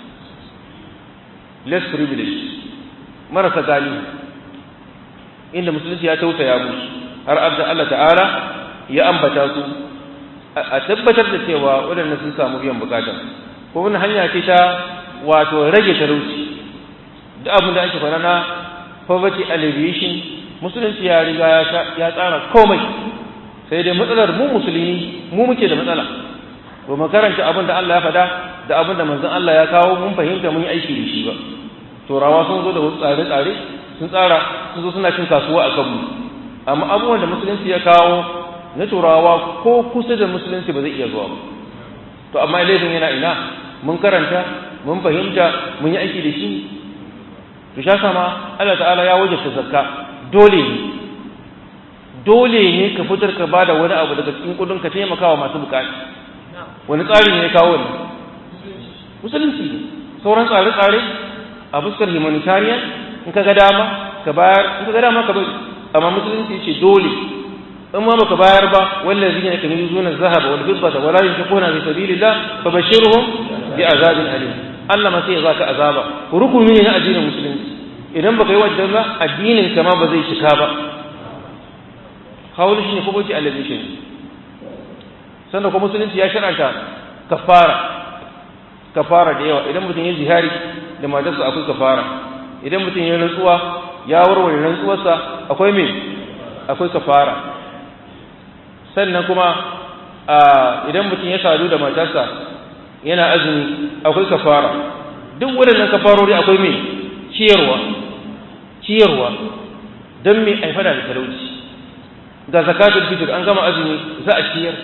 less privilege marasa gani inda musulunci ya tausaya musu har abda Allah ta'ala ya ambata su a tabbatar da cewa waɗanda sun samu biyan bukata ko wani hanya ce ta wato rage talauci da abin da ake fara na poverty alleviation musulunci ya riga ya tsara komai sai dai matsalar mu musulmi mu muke da matsala ba mu karanta abin da Allah ya faɗa da abin da manzon Allah ya kawo mun fahimta mun yi aiki da shi ba turawa sun zo da wasu tsare-tsare sun tsara sun zo suna cin kasuwa a kanmu amma abubuwan da musulunci ya kawo na turawa ko kusa da musulunci ba zai iya zuwa ba to amma laifin yana ina mun karanta mun fahimta mun yi aiki da shi to sha sama Allah ta'ala ya wajabta zakka dole ne dole ne ka fitar ka bada wani abu daga cikin kudin ka taimaka wa masu bukata wani tsari ne ya kawo ne musulunci ne sauran tsare-tsare a fuskar humanitarian in ka ga dama ka bayar in ka ga dama ka bari amma musulunci ce dole in ma baka bayar ba wallazi ne kan yuzuna zahaba wal fiddata wala yunfiquna fi sabilillah fabashshirhum bi azabin alim Allah ma sai ya zaka azaba rukuni ne na addinin musulunci idan baka yi wajen ba addinin ka ma ba zai cika ba kawai shi ne ko boki alabi shi sannan kuma musulunci ya shar'anta kafara kafara da yawa idan mutum ya zihari da matarsa akwai kafara idan mutum ya rantsuwa ya warware rantsuwarsa akwai me akwai kafara sannan kuma idan mutum ya sadu da matarsa yana azumi akwai kafara duk waɗannan kafarori akwai me ciyarwa ciyarwa don me aifada da talauci ga zakatul fitr an gama azumi za a ciyar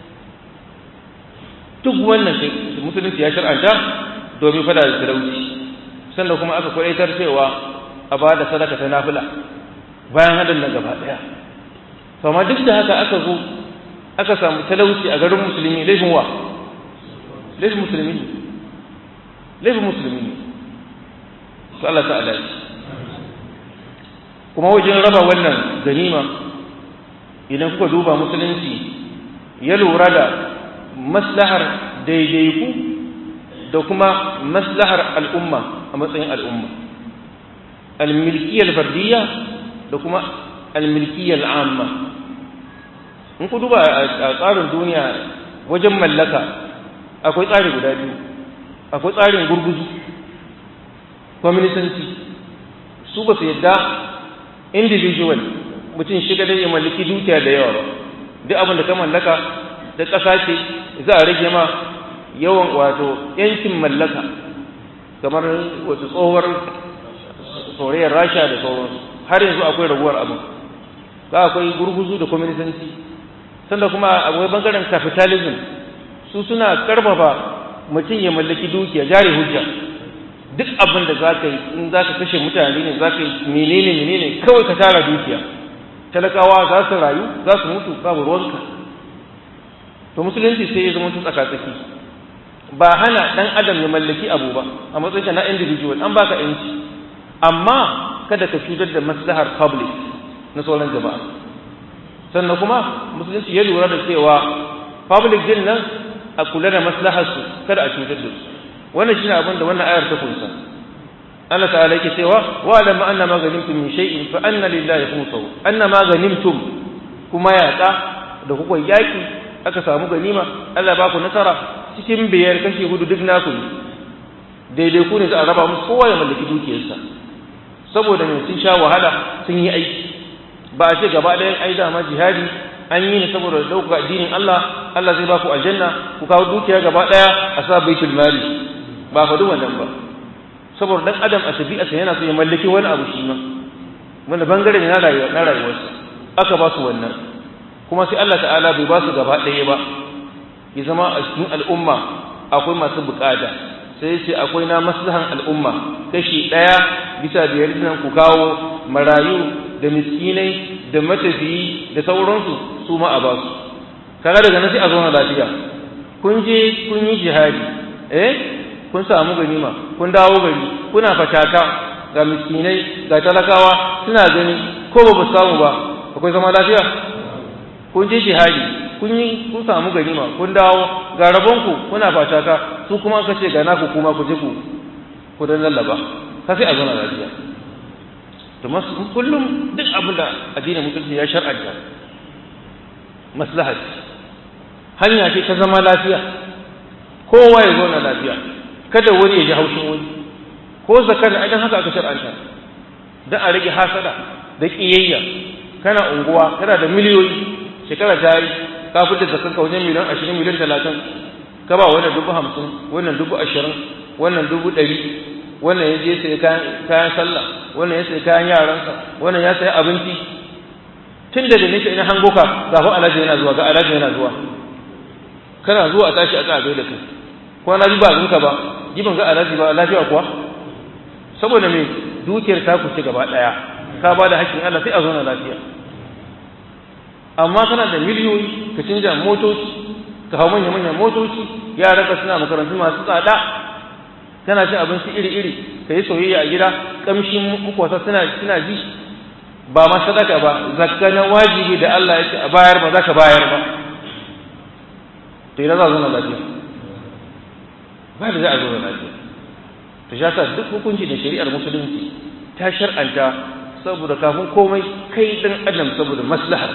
duk wannan musulunci ya shar'anta domin fada da talauci sannan kuma aka kwaitar cewa a ba da sadaka ta nafila bayan hadin nan gaba daya amma duk da haka aka zo aka samu talauci a garin musulmi laifin wa laifin musulmi ne laifin musulmi ne to Allah ta alaji kuma wajen raba wannan ganima idan kuka duba musulunci ya lura da maslahar daidaiku da kuma maslahar al'umma a matsayin al'umma al-milkiyar fardiyya da kuma al-milkiyya al-amma in ku duba a tsarin duniya wajen mallaka akwai tsari guda biyu akwai tsarin gurguzu kwaminisanci su ba su yadda individual mutum shiga da ya mallaki dukiya da yawa ba duk abin da ka mallaka da ƙasa ce za a rage ma yawan wato yankin mallaka kamar wata tsohuwar soyayyar rasha da sauransu har yanzu akwai raguwar abin ga akwai gurguzu da kwaminisanci sannan kuma akwai bangaren capitalism su suna karfafa mutum ya mallaki dukiya jari hujja duk abin da za ka yi in za ka kashe mutane ne za ka yi menene menene kawai ka tara dukiya talakawa za su rayu za su mutu babu ruwanka to musulunci sai ya zama tun tsaka-tsaki ba hana dan adam ya mallaki abu ba a matsayin na individual an baka yanci amma kada ka cutar da maslahar public na sauran jama'a sannan kuma musulunci ya lura da cewa public din nan a kula da maslahar su kada a cutar da su wannan shine abin da wannan ayar ta kunsa Allah ta'ala yake cewa wa lam anna ma ghanimtum min shay'in fa anna lillahi khumsahu anna ma ghanimtum kuma yaƙa da kuka yaki aka samu ganima Allah ba ku nasara cikin biyar kashi hudu duk naku ne daidai ku ne za a raba musu kowa ya mallaki dukiyarsa saboda mai sun sha wahala sun yi aiki ba a ce gaba ɗayan ai dama jihadi an yi ne saboda ɗaukaka addinin Allah Allah zai ba ku aljanna ku kawo dukiya gaba ɗaya a sa baitul mali ba faɗi wannan ba saboda dan adam a tabi'arsa yana so ya mallaki wani abu shi ma wanda bangare ne na rayuwarsa aka ba su wannan kuma sai Allah ta'ala bai ba su gaba ɗaya ba ya zama a cikin al'umma akwai masu bukata sai ce akwai na maslahan al'umma kashi ɗaya bisa biyar nan ku kawo marayu da miskinai da matafiyi da sauransu su ma a ba su kaga daga nan sai a zauna lafiya kun je kun yi jihadi eh kun samu ganima kun dawo gari kuna fataka ga miskinai ga talakawa suna gani ko ba ba samu ba akwai zama lafiya kun je jihadi kun yi kun samu ganima kun dawo ga rabonku kuna fataka su kuma aka ce ga naku kuma ku je ku ku dan lallaba ka sai a zauna lafiya to kullum duk abin da addinin musulunci ya shar'anta maslahat hanya ce ta zama lafiya kowa ya zauna lafiya kada wani ya ji haushin wani ko zakar a haka aka shar'anta dan a rage hasada da kiyayya kana unguwa kana da miliyoyi shekara ta yi ka fitar da kanka wajen miliyan ashirin miliyan talatin ka ba wannan dubu hamsin wannan dubu ashirin wannan dubu ɗari wannan ya je sai kayan sallah wannan ya sai kayan yaransa wannan ya sai abinci tun da nake ina hango ka ga fa alaji yana zuwa ga alaji yana zuwa kana zuwa a tashi a tsaya da kai ko na ji ba zinka ba jibin ga alaji ba lafiya kuwa saboda me dukiyar ta ku ci gaba daya ka ba da hakkin Allah sai a zo na lafiya amma kana da miliyoyi ka canja motoci ka hau manya manyan motoci yaran ka suna makarantu masu tsada kana cin abinci iri iri ka yi soyayya a gida kamshin mukwasa suna suna ji ba ma sadaka ba zakka na wajibi da Allah ya ce a bayar ba za ka bayar ba to idan za a zo na lafiya ba da za a zo na lafiya to shi yasa duk hukunci da shari'ar musulunci ta shar'anta saboda kafin komai kai dan adam saboda maslahar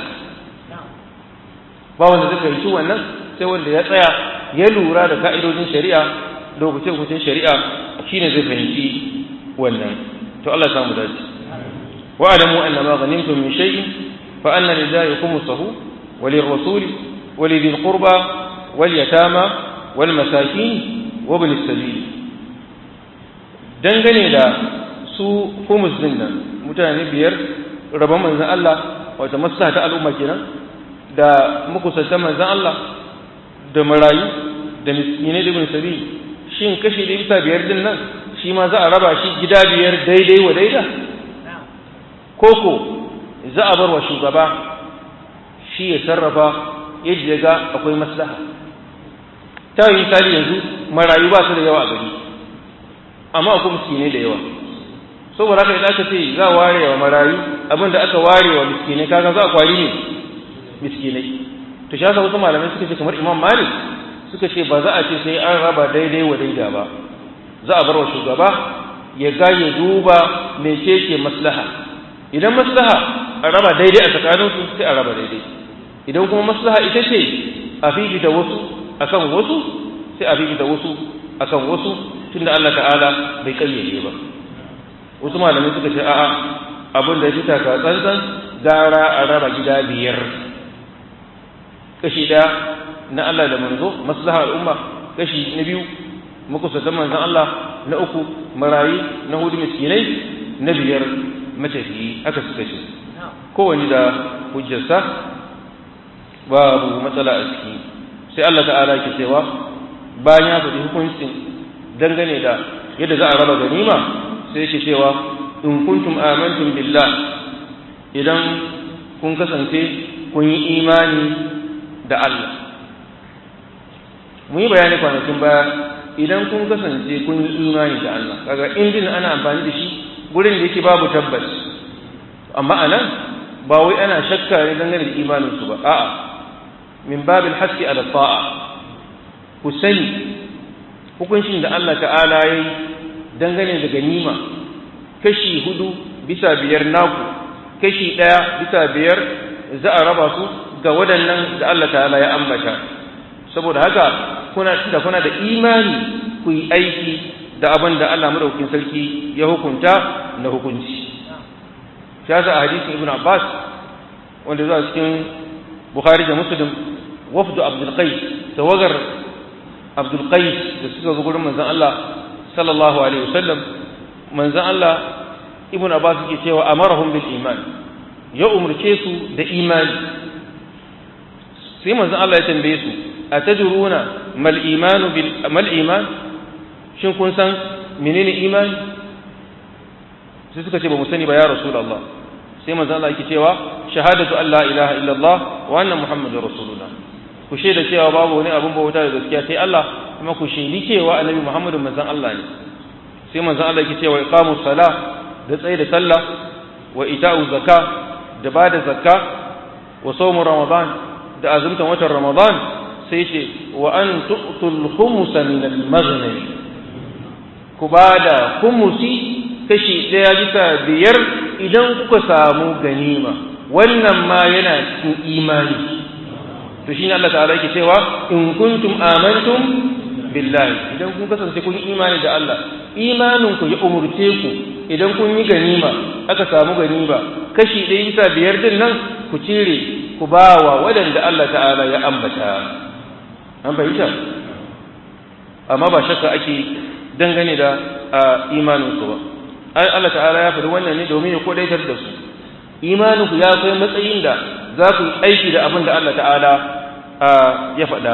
ba wanda zai fahimci wannan sai wanda ya tsaya ya lura da ka'idojin shari'a da hukuncin shari'a shine zai fahimci wannan to Allah ya samu dace wa alamu anna ma ghanimtum min shay'in fa anna lillahi khumsahu wa lirrasul wa lidhil qurba wal yatama wal masakin wa ibn as-sabil dangane da su humus din nan mutane biyar rabon manzan Allah wata maslaha ta al'umma kenan da makusantan manzan Allah da marayu da miskinai da bin sabi shin kashi da bisa biyar din nan shi ma za a raba shi gida biyar daidai wa daida koko za a bar wa shugaba shi ya sarrafa yadda ya ga akwai maslaha ta yi misali yanzu marayu ba su da yawa a gari amma akwai miskinai da yawa saboda haka idan aka ce za a ware wa marayu abin da aka ware wa miskinai kaga za a kwari ne miskinai to shi yasa wasu malamai suka ce kamar imam malik suka ce ba za a ce sai an raba daidai wa daida ba za a bar wa shugaba ya ga ya duba mece ce maslaha idan maslaha a raba daidai a tsakaninsu sai a raba daidai idan kuma maslaha ita ce a fifita wasu akan wasu sai a fifita wasu akan wasu tunda Allah ta'ala bai kayyade ba wasu malamai suka ce a'a abin da ya fita ka tsantsan gara a raba gida biyar kashi ɗaya na Allah da manzo maslaha al'umma kashi na biyu makusatan manzon Allah na uku marayi na hudu miskinai na biyar matafiyi aka suka ce kowane da hujjarsa babu matsala a ciki sai Allah ta'ala ke cewa bayan ya faɗi hukuncin dangane da yadda za a raba ganima sai yake cewa in kuntum amantum billah idan kun kasance kun yi imani da Allah mun yi bayani kwanakin baya idan kun kasance kun yi imani da Allah kaga indin ana amfani da shi gurin da yake babu tabbas amma anan ba wai ana shakka ne dangane da imanin su ba a'a min babil haski ala ta'a ku sani hukuncin da Allah ta'ala yayi dangane da ganima kashi hudu bisa biyar naku kashi ɗaya bisa biyar za a raba su ga waɗannan da Allah ta'ala ya ambata saboda haka kuna da kuna da imani ku yi aiki da abin da Allah madaukakin sarki ya hukunta na hukunci shi yasa a hadisin Ibn Abbas wanda zuwa cikin Bukhari da Muslim wafdu Abdul Qais tawagar Abdul Qais da suka zo gurin manzon Allah sallallahu alaihi wasallam manzon Allah Ibn Abbas yake cewa amarahum bil iman ya umurce su da imani sai manzon Allah ya tambaye su atadruna mal imanu bil mal iman shin kun san menene imani sai suka ce ba mu sani ba ya rasulullah sai manzon Allah yake cewa shahadatu an la ilaha illallah wa anna muhammadar rasulullah ku shaida cewa babu wani abin bauta da gaskiya sai Allah kuma ku shaidi cewa annabi muhammadun manzon Allah ne sai manzon Allah yake cewa iqamus salah da tsaye da sallah wa ita'u zakka da ba da zakka wa sawmu ramadan da azumtan watan ramadan sai ce wa an tu'tul khumsa min al-maghnam ku ba da khumusi kashi ɗaya bisa biyar idan kuka samu ganima wannan ma yana cikin imani to shine Allah ta'ala yake cewa in kuntum amantum billahi idan kun kasance kun yi imani da Allah imanin ku ya umurce ku idan kun yi ganima aka samu ganima kashi ɗaya bisa biyar din nan ku cire ku bawa waɗanda Allah ta'ala ya ambata an fahimta amma ba shakka ake dangane da imanin su ba ai Allah ta'ala ya faɗi wannan ne domin ya kodaitar da su imanin ku ya kai matsayin da za ku yi aiki da abin da Allah ta'ala ya faɗa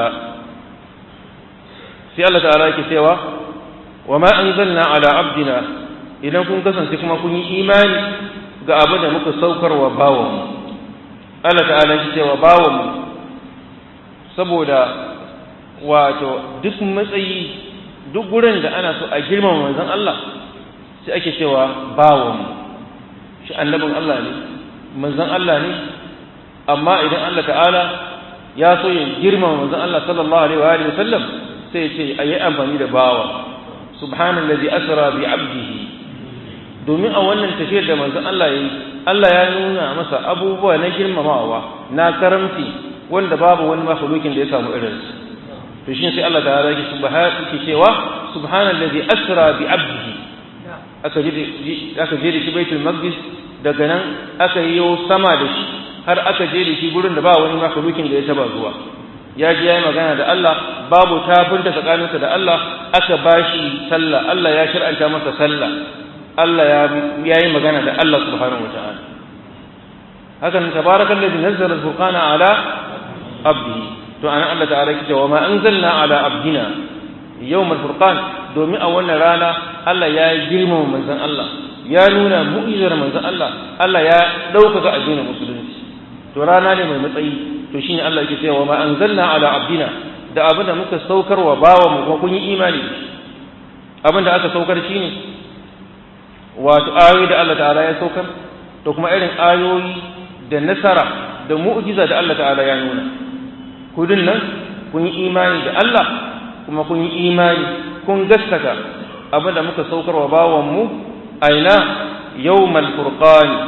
sai Allah ta'ala yake cewa wa ma anzalna ala abdina idan kun kasance kuma kun yi imani ga abin da muka saukarwa bawanmu Allah ta'ala yake cewa bawanmu saboda wato duk matsayi duk gurin da ana so a girmama manzon Allah sai ake cewa bawanmu shi annabin Allah ne manzon Allah ne amma idan Allah ta'ala ya so ya girmama manzon Allah sallallahu alaihi wa sallam sai ce a yi amfani da bawa subhanallazi asra bi abdihi domin a wannan tafiyar da manzon Allah yayi Allah ya nuna masa abubuwa na girmamawa na karamci wanda babu wani makhlukin da ya samu irin su to shi sai Allah ta'ala yake subhanahu yake cewa subhanallazi asra bi abdihi aka je aka je da shi baitul maqdis daga nan aka yi sama da shi har aka je da shi gurin da ba wani makhlukin da ya taba zuwa ya ji ya yi magana da Allah babu tafinta tsakaninsa da Allah aka bashi sallah Allah ya shir'anta masa sallah Allah ya yi magana da Allah subhanahu wa ta'ala hakan tabarakan ladhi nazzala al-furqana ala abdihi to anan Allah ta'ala yake cewa ma anzalna ala abdina yawm al-furqan domin a wannan rana Allah ya girmama manzon Allah ya nuna mu'izar manzon Allah Allah ya ɗaukaka addinin musulunci to rana ne mai matsayi to shine Allah yake cewa ma anzalna ala abdina da abin da muka saukar wa bawa mu kuma kun yi imani abin da aka saukar shine wato ayoyi da Allah ta'ala ya saukar da kuma irin ayoyi da nasara da mu'jiza da Allah ta'ala ya nuna kudin nan kun yi imani da Allah kuma kun yi imani kun gaskata abin da muka saukar wa bawan mu aina yawmal furqan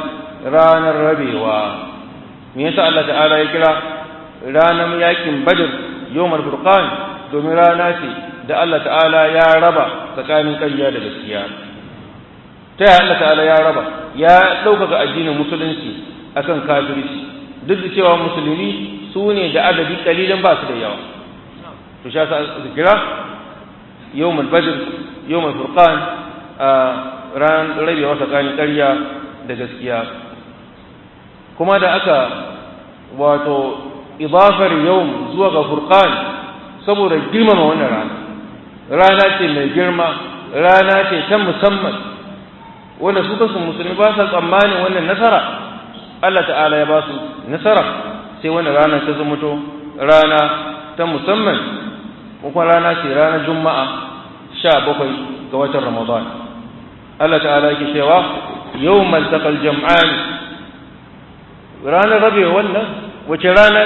ranar rabewa me yasa Allah ta'ala ya kira ranar yakin badr yawmul furqan domin rana ce da Allah ta'ala ya raba tsakanin ƙarya da gaskiya ta yaya Allah ta'ala ya raba ya ɗaukaka addinin musulunci akan kafirci duk da cewa musulmi su ne da adadi kalilan ba su da yawa to sha sa su kira yawmul badr yawmul furqan a ran rabewa tsakanin ƙarya da gaskiya kuma da aka wato idafar yawm zuwa ga furqan saboda girmama wannan rana rana ce mai girma rana ce ta musamman wanda su kansu musulmi ba sa tsammanin wannan nasara Allah ta'ala ya ba su nasara sai wannan rana ta zumuto rana ta musamman kuma rana ce ranar juma'a sha bakwai ga watan ramadan Allah ta'ala yake cewa yawmal taqal jam'an ranar rabe wannan wace rana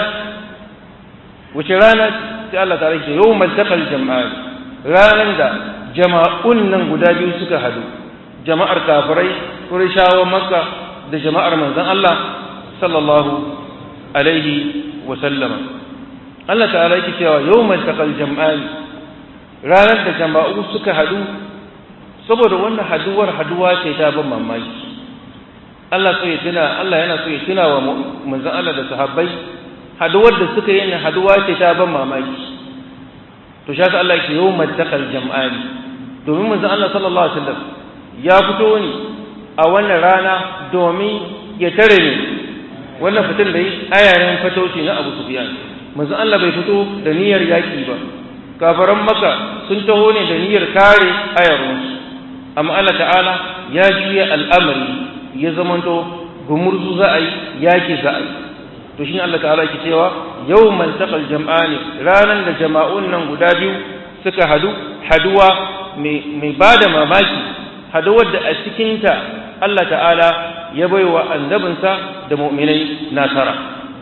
wace rana sai Allah ta'ala yake yawmal taqal jam'an ranar da jama'un nan guda biyu suka hadu jama'ar kafirai Qurayshawa Makka da jama'ar manzon Allah sallallahu alaihi wa sallama Allah ta'ala yake cewa yawmal taqal jam'an ranar da jama'u suka hadu saboda wannan haduwar haduwa ce ta ban mamaki Allah so ya tuna Allah yana so ya tuna wa manzon Allah da sahabbai haduwar da suka yi haduwa ce ta ban mamaki to shi Allah yake yawmal taqal jam'an domin manzon Allah sallallahu alaihi wasallam ya fito ne a wannan rana domin ya tare ne wannan fitin da yi ayayen fatauci na Abu Sufyan manzo Allah bai fito da niyyar yaki ba kafaran maka sun taho ne da niyyar kare ayarunsu amma Allah ta'ala ya juya al'amari ya zamanto gumurzu za a yi yaki za a yi to shine Allah ta'ala ke cewa yawmal taqal jam'ani ranan da jama'un nan guda biyu suka hadu haduwa mai bada mamaki haduwar da a cikinta Allah ta'ala ya bai wa annabinsa da mu'minai nasara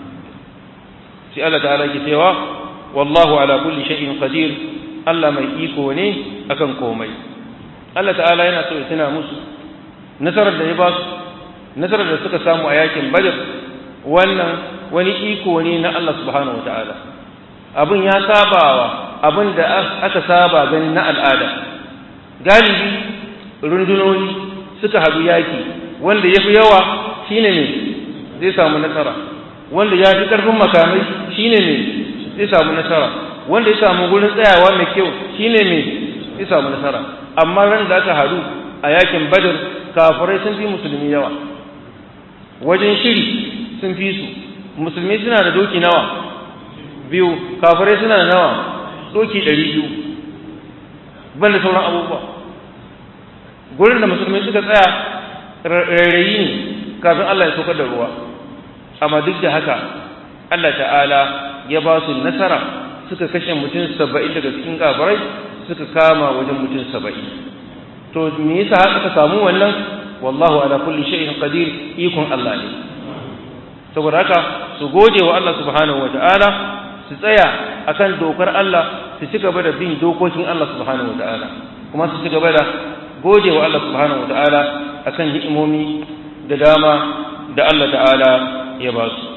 sai Allah ta'ala ke cewa wallahu ala kulli shay'in qadir Allah mai iko ne akan komai Allah ta'ala yana so ya tuna musu nasarar da ya ba su nasarar da suka samu a yakin Badr wannan wani iko ne na Allah subhanahu wata'ala abin ya sabawa abin da aka saba ganin na al'ada galibi rundunoni suka haɗu yaki wanda ya fi yawa shine ne zai samu nasara wanda ya fi ƙarfin makamai shine ne zai samu nasara wanda ya samu gurin tsayawa mai kyau shine ne zai samu nasara amma ran da aka haɗu a yakin badar kafirai sun fi musulmi yawa wajen shiri sun fi su musulmi suna da doki nawa biyu kafirai suna da nawa doki ɗari biyu ban da sauran abubuwa gurin da musulmi suka tsaya rairayi ne kafin Allah ya saukar da ruwa amma duk da haka Allah ta'ala ya ba su nasara suka kashe mutum saba'in daga cikin kafirai suka kama wajen mutum saba'in to me yasa aka samu wannan wallahu ala kulli shay'in qadir ikon Allah ne saboda haka su gode wa Allah subhanahu wata'ala su tsaya akan dokar Allah su ci gaba da bin dokokin Allah subhanahu wata'ala kuma su ci gaba da gode wa Allah subhanahu wata'ala akan ni'imomi da dama da Allah ta'ala ya ba su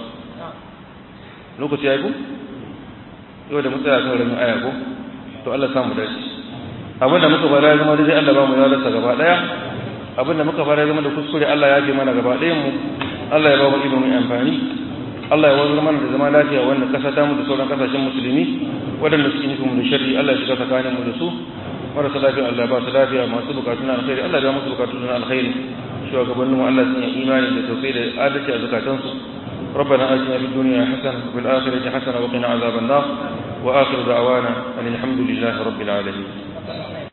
lokaci ya yi ku yau da mu tsaya kan ramin aya ko to Allah samu dace abinda muka fara ya zama dai Allah ba mu yalarsa gaba daya abinda muka fara ya zama da kuskure Allah ya ji mana gaba ɗayan mu Allah ya ba mu ilimin amfani Allah ya wanzar mana da zama lafiya wannan kasa ta mu da sauran kasashen musulmi waɗanda suke nufin mu da sharri Allah ya shiga tsakanin mu da su marasa lafiya Allah ba su lafiya masu bukatu na alkhairi Allah ya ba musu bukatu na alkhairi shugabannin mu Allah sun yi imani da tausayi da adalci a zakatansu ربنا آتنا في الدنيا حسنة وفي الآخرة حسنة وقنا عذاب النار وآخر دعوانا أن الحمد لله رب العالمين